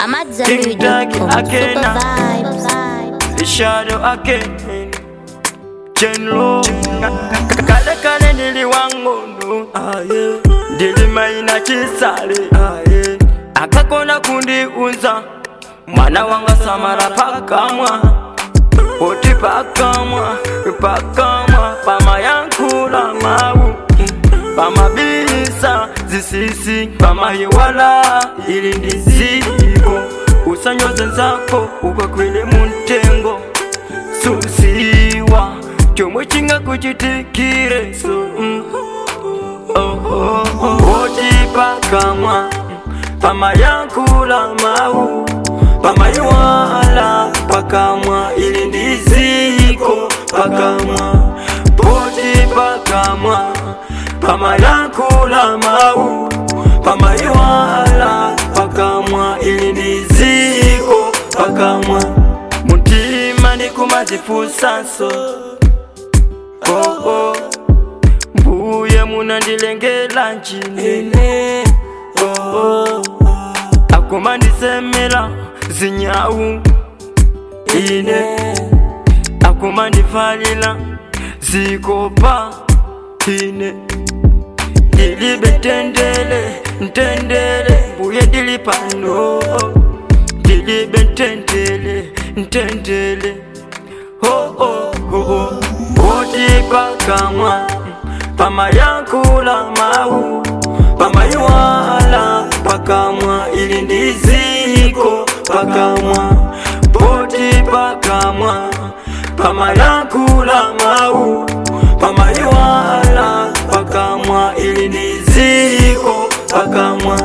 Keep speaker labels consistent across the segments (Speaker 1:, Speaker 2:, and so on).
Speaker 1: I'm at
Speaker 2: King Tag
Speaker 1: Zambu.com.
Speaker 2: again.
Speaker 1: Super vibes.
Speaker 2: The shadow again General Kale kale nili wangondo Ndili maina chisale Akakona kundiunza Mwana wanga samara pakamwa Poti pakamwa Pakamwa Pama yankula mau Pamabisa zisisi pamayiwala ili ndiziko usanyoze nzako ukakwile muntengo susiwa chomwe chingakuchitikire so mm. oh, oh, oh. oti pakamwa pamayankula mau pamayiwala pakamwa ili ndiziko pakamwa poti pakamwa pamayankula mau pamayiwala pakamwa ili ndiziko pakamwa mutima ndikumazifusanso oh, oh. mbuye munandilengela nchinene oh, oh. akumandisemela zinyawu ine akumandifalila zikopa ine ndilibe tendele ntendele mbuye ndili pano ndilibe ntendele ntendele oh, oh, oh, oh. oti pakamwa pamayankula mau pamayiwala pakamwa ili ndiziko pakamwa poti pakamwa pamayankula mau pamayiwala pakamwa ili ndiziko pakamwa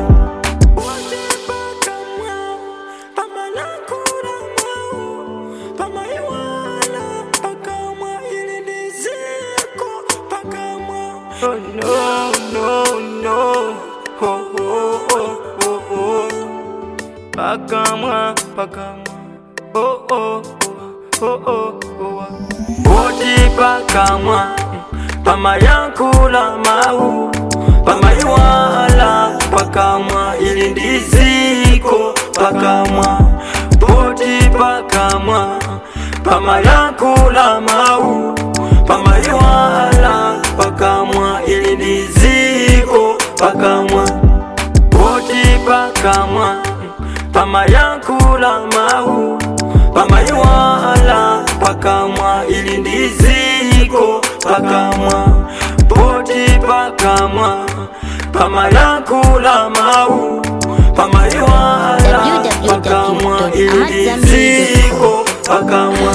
Speaker 2: Oh, no, no, no. Oh, oh, oh, oh, oh. Pakamwa, pakamwa. Oh, oh, oh, oh, oh, oh. Oti pakamwa, pamayankula mau, pamayiwala pakamwa, ili ndiziko pakamwa. Oti pakamwa, pamayankula mau, pamayiwala pakamwa, ili ndiziko pakamwa. Oti pakamwa, pamayankula mau, pamayiwala pakamwa, ili ndiziko pakamwa. Poti pakamwa, pamayankula mau, pamayiwala pakamwa, ili ndiziko pakamwa.